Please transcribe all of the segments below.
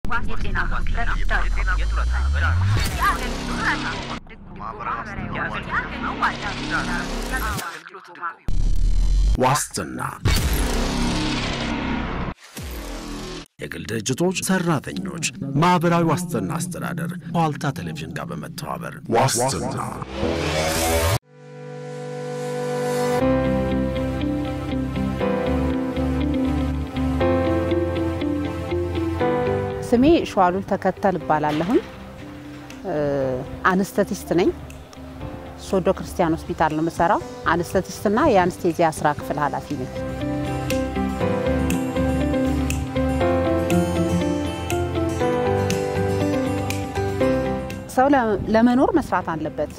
የጤና ጉድለት ዋስትና የግል ድርጅቶች፣ ሰራተኞች፣ ማኅበራዊ ዋስትና አስተዳደር ከዋልታ ቴሌቪዥን ጋር በመተባበር ዋስትና ስሜ ሸዋሉል ተከተል እባላለሁኝ። አነስተቲስት ነኝ። ሶዶ ክርስቲያን ሆስፒታል ነው የምሰራው። አነስተቲስትና የአንስቴዚያ ስራ ክፍል ኃላፊ ነኝ። ሰው ለመኖር መስራት አለበት።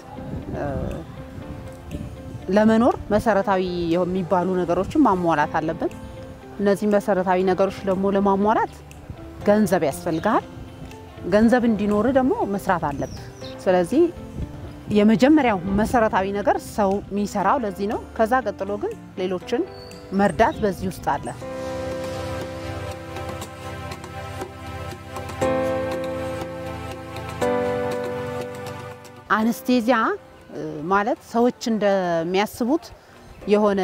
ለመኖር መሰረታዊ የሚባሉ ነገሮችን ማሟላት አለብን። እነዚህ መሰረታዊ ነገሮች ደግሞ ለማሟላት ገንዘብ ያስፈልግሃል። ገንዘብ እንዲኖር ደግሞ መስራት አለብህ። ስለዚህ የመጀመሪያው መሰረታዊ ነገር ሰው የሚሰራው ለዚህ ነው። ከዛ ቀጥሎ ግን ሌሎችን መርዳት በዚህ ውስጥ አለ። አነስቴዚያ ማለት ሰዎች እንደሚያስቡት የሆነ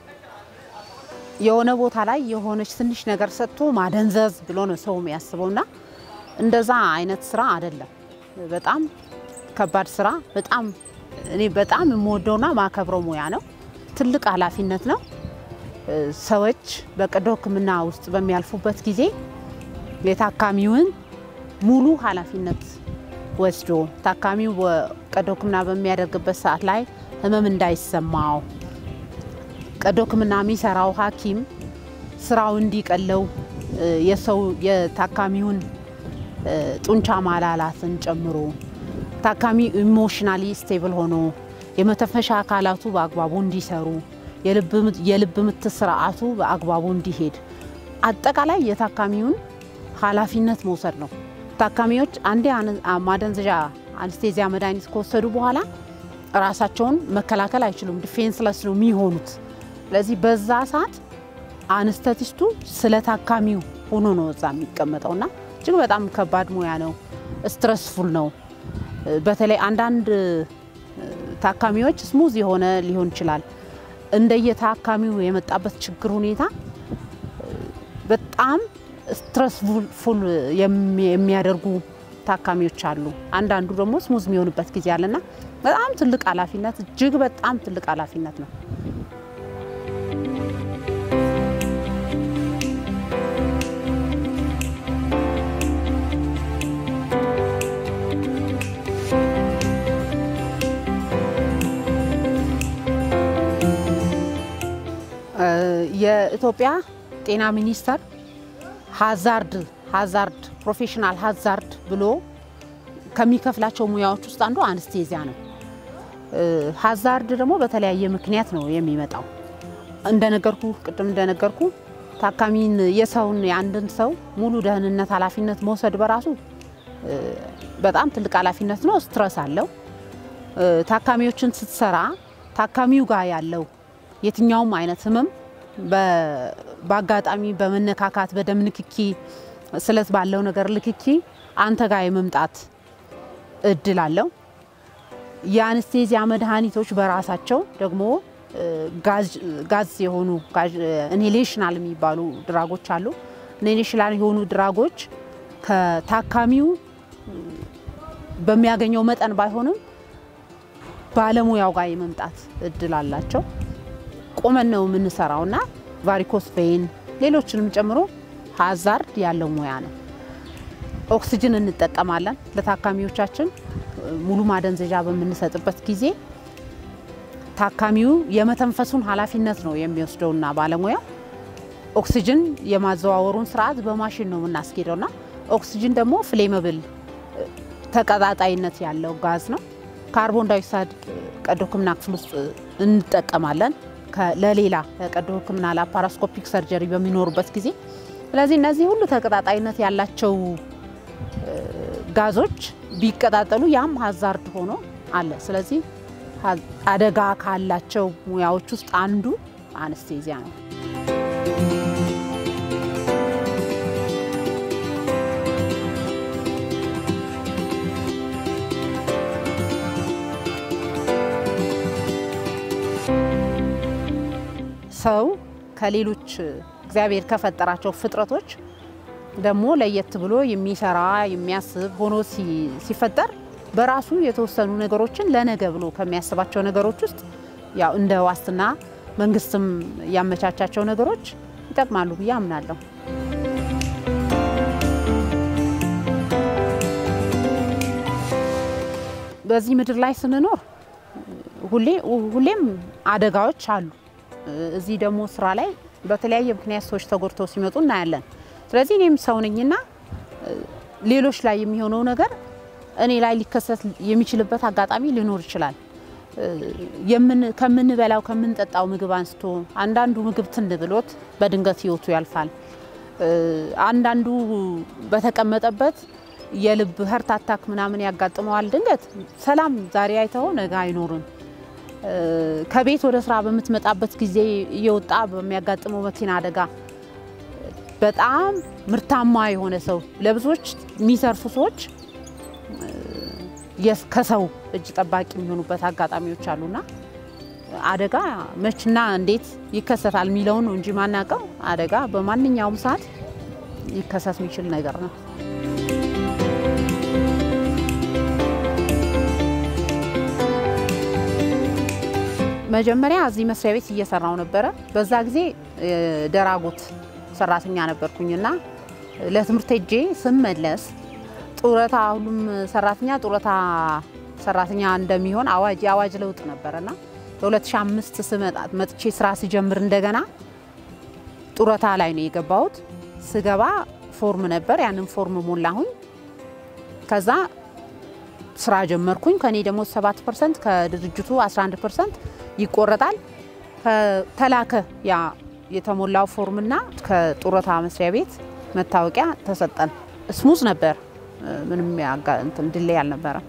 የሆነ ቦታ ላይ የሆነች ትንሽ ነገር ሰጥቶ ማደንዘዝ ብሎ ነው ሰው የሚያስበው እና እንደዛ አይነት ስራ አይደለም። በጣም ከባድ ስራ፣ በጣም እኔ በጣም የምወደውና ማከብረው ሙያ ነው። ትልቅ ኃላፊነት ነው። ሰዎች በቀዶ ሕክምና ውስጥ በሚያልፉበት ጊዜ የታካሚውን ሙሉ ኃላፊነት ወስዶ ታካሚው ቀዶ ሕክምና በሚያደርግበት ሰዓት ላይ ህመም እንዳይሰማው ቀዶ ሕክምና የሚሰራው ሐኪም ስራው እንዲቀለው የሰው የታካሚውን ጡንቻ ማላላትን ጨምሮ ታካሚ ኢሞሽናሊ ስቴብል ሆኖ የመተንፈሻ አካላቱ በአግባቡ እንዲሰሩ የልብ ምት ስርዓቱ በአግባቡ እንዲሄድ አጠቃላይ የታካሚውን ኃላፊነት መውሰድ ነው። ታካሚዎች አንዴ ማደንዘዣ አንስቴዚያ መድኃኒት ከወሰዱ በኋላ ራሳቸውን መከላከል አይችሉም። ዲፌንስለስ ነው የሚሆኑት። ስለዚህ በዛ ሰዓት አነስተቲስቱ ስለ ታካሚው ሆኖ ነው እዛ የሚቀመጠውና እጅግ በጣም ከባድ ሙያ ነው። ስትረስፉል ነው። በተለይ አንዳንድ ታካሚዎች ስሙዝ የሆነ ሊሆን ይችላል። እንደየታካሚው የመጣበት ችግር ሁኔታ በጣም ስትረስፉል የሚያደርጉ ታካሚዎች አሉ። አንዳንዱ ደግሞ ስሙዝ የሚሆንበት ጊዜ አለና በጣም ትልቅ ኃላፊነት እጅግ በጣም ትልቅ ኃላፊነት ነው። የኢትዮጵያ ጤና ሚኒስቴር ሀዛርድ ሀዛርድ ፕሮፌሽናል ሀዛርድ ብሎ ከሚከፍላቸው ሙያዎች ውስጥ አንዱ አንስቴዚያ ነው። ሀዛርድ ደግሞ በተለያየ ምክንያት ነው የሚመጣው። እንደነገርኩ ቅድም እንደነገርኩ ታካሚን የሰውን የአንድን ሰው ሙሉ ደህንነት ኃላፊነት መውሰድ በራሱ በጣም ትልቅ ኃላፊነት ነው። ስትረስ አለው። ታካሚዎችን ስትሰራ ታካሚው ጋር ያለው የትኛውም አይነት ህመም በአጋጣሚ በመነካካት በደም ንክኪ ስለት ባለው ነገር ልክኪ አንተ ጋር የመምጣት እድል አለው። የአነስቴዚያ መድኃኒቶች በራሳቸው ደግሞ ጋዝ የሆኑ ኢንሄሌሽናል የሚባሉ ድራጎች አሉ። ኢንሄሌሽናል የሆኑ ድራጎች ከታካሚው በሚያገኘው መጠን ባይሆንም ባለሙያው ጋር የመምጣት እድል አላቸው። ቆመን ነው የምንሰራው እና ቫሪኮስ ቬይን ሌሎችንም ጨምሮ ሀዛርድ ያለው ሙያ ነው። ኦክሲጅን እንጠቀማለን ለታካሚዎቻችን ሙሉ ማደንዘዣ በምንሰጥበት ጊዜ ታካሚው የመተንፈሱን ኃላፊነት ነው የሚወስደውና ባለሙያው ኦክሲጅን የማዘዋወሩን ስርዓት በማሽን ነው የምናስኬደውና ኦክሲጅን ደግሞ ፍሌመብል ተቀጣጣይነት ያለው ጋዝ ነው። ካርቦን ዳይኦክሳይድ ቀዶ ሕክምና ክፍል ውስጥ እንጠቀማለን ለሌላ ቀዶ ሕክምና ላፓራስኮፒክ ሰርጀሪ በሚኖሩበት ጊዜ። ስለዚህ እነዚህ ሁሉ ተቀጣጣይነት ያላቸው ጋዞች ቢቀጣጠሉ ያም ሀዛርድ ሆኖ አለ። ስለዚህ አደጋ ካላቸው ሙያዎች ውስጥ አንዱ አነስቴዚያ ነው። ሰው ከሌሎች እግዚአብሔር ከፈጠራቸው ፍጥረቶች ደግሞ ለየት ብሎ የሚሰራ የሚያስብ ሆኖ ሲፈጠር በራሱ የተወሰኑ ነገሮችን ለነገ ብሎ ከሚያስባቸው ነገሮች ውስጥ ያው እንደ ዋስትና መንግስትም ያመቻቻቸው ነገሮች ይጠቅማሉ ብዬ አምናለሁ። በዚህ ምድር ላይ ስንኖር ሁሌም አደጋዎች አሉ። እዚህ ደግሞ ስራ ላይ በተለያየ ምክንያት ሰዎች ተጎድተው ሲመጡ እናያለን። ስለዚህ እኔም ሰው ነኝና ሌሎች ላይ የሚሆነው ነገር እኔ ላይ ሊከሰት የሚችልበት አጋጣሚ ሊኖር ይችላል። ከምንበላው ከምንጠጣው ምግብ አንስቶ አንዳንዱ ምግብ ትን ብሎት በድንገት ህይወቱ ያልፋል። አንዳንዱ በተቀመጠበት የልብ ሀርት አታክ ምናምን ያጋጥመዋል። ድንገት ሰላም ዛሬ አይተው ነገ አይኖርም። ከቤት ወደ ስራ በምትመጣበት ጊዜ እየወጣ በሚያጋጥመው መኪና አደጋ በጣም ምርታማ የሆነ ሰው ለብዙዎች የሚሰርፉ ሰዎች ከሰው እጅ ጠባቂ የሚሆኑበት አጋጣሚዎች አሉና አደጋ መችና እንዴት ይከሰታል የሚለውን ነው እንጂ ማናውቀው አደጋ በማንኛውም ሰዓት ሊከሰት የሚችል ነገር ነው። መጀመሪያ እዚህ መስሪያ ቤት እየሰራው ነበረ። በዛ ጊዜ ደራጎት ሰራተኛ ነበርኩኝና ለትምህርት ሄጄ ስመለስ ጡረታ ሁሉም ሰራተኛ ጡረታ ሰራተኛ እንደሚሆን አዋጅ የአዋጅ ለውጥ ነበረና በ2005 ስመጣ መጥቼ ስራ ሲጀምር እንደገና ጡረታ ላይ ነው የገባሁት። ስገባ ፎርም ነበር፣ ያንን ፎርም ሞላሁኝ። ከዛ ስራ ጀመርኩኝ። ከኔ ደግሞ 7 ፐርሰንት ከድርጅቱ 11 ፐርሰንት ይቆረጣል። ተላከ ያ የተሞላው ፎርምና ከጡረታ መስሪያ ቤት መታወቂያ ተሰጠን። ስሙዝ ነበር፣ ምንም እንትን ድሌ አልነበረም።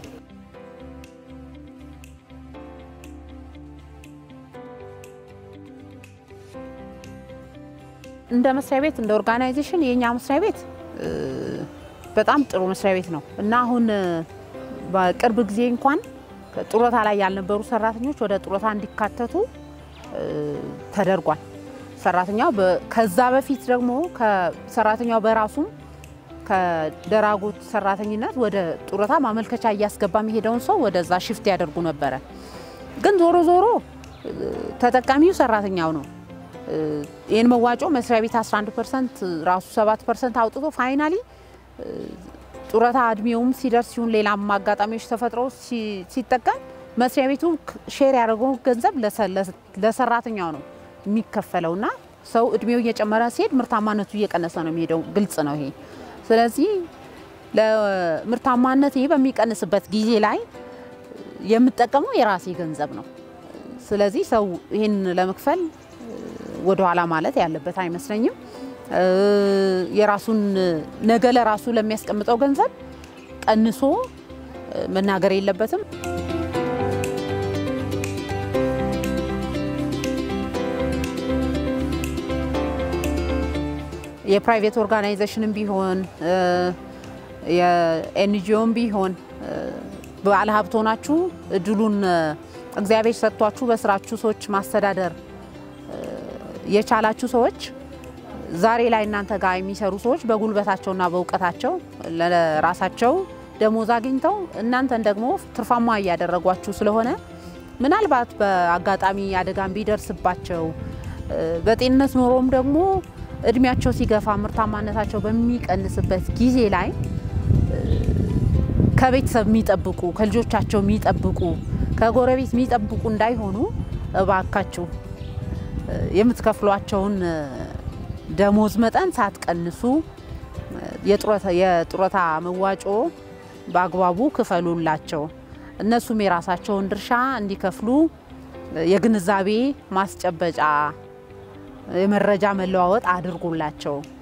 እንደ መስሪያ ቤት እንደ ኦርጋናይዜሽን የኛ መስሪያ ቤት በጣም ጥሩ መስሪያ ቤት ነው እና አሁን በቅርብ ጊዜ እንኳን ጡረታ ላይ ያልነበሩ ሰራተኞች ወደ ጡረታ እንዲካተቱ ተደርጓል። ሰራተኛው ከዛ በፊት ደግሞ ሰራተኛው በራሱም ከደራጎት ሰራተኝነት ወደ ጡረታ ማመልከቻ እያስገባ የሚሄደውን ሰው ወደዛ ሽፍት ያደርጉ ነበረ። ግን ዞሮ ዞሮ ተጠቃሚው ሰራተኛው ነው። ይህን መዋጮ መስሪያ ቤት 11 ፐርሰንት ራሱ 7 ፐርሰንት አውጥቶ ፋይናሊ ጡረታ እድሜውም ሲደርስ ሲሆን ሌላም አጋጣሚዎች ተፈጥረው ሲጠቀም መስሪያ ቤቱ ሼር ያደረገው ገንዘብ ለሰራተኛው ነው የሚከፈለውና ሰው እድሜው እየጨመረ ሲሄድ ምርታማነቱ እየቀነሰ ነው የሚሄደው። ግልጽ ነው ይሄ። ስለዚህ ለምርታማነት ይሄ በሚቀንስበት ጊዜ ላይ የምጠቀመው የራሴ ገንዘብ ነው። ስለዚህ ሰው ይህን ለመክፈል ወደኋላ ማለት ያለበት አይመስለኝም። የራሱን ነገ ለራሱ ለሚያስቀምጠው ገንዘብ ቀንሶ መናገር የለበትም። የፕራይቬት ኦርጋናይዜሽንም ቢሆን የኤንጂኦም ቢሆን ባለሀብት ሆናችሁ እድሉን እግዚአብሔር ሰጥቷችሁ በስራችሁ ሰዎች ማስተዳደር የቻላችሁ ሰዎች ዛሬ ላይ እናንተ ጋር የሚሰሩ ሰዎች በጉልበታቸውና በእውቀታቸው ለራሳቸው ደሞዝ አግኝተው እናንተን ደግሞ ትርፋማ እያደረጓችሁ ስለሆነ ምናልባት በአጋጣሚ አደጋም ቢደርስባቸው በጤንነት ኖሮም ደግሞ እድሜያቸው ሲገፋ ምርታማነታቸው በሚቀንስበት ጊዜ ላይ ከቤተሰብ የሚጠብቁ ከልጆቻቸው የሚጠብቁ ከጎረቤት የሚጠብቁ እንዳይሆኑ እባካችሁ የምትከፍሏቸውን ደሞዝ መጠን ሳትቀንሱ የጡረታ መዋጮ በአግባቡ ክፈሉላቸው። እነሱም የራሳቸውን ድርሻ እንዲከፍሉ የግንዛቤ ማስጨበጫ የመረጃ መለዋወጥ አድርጉላቸው።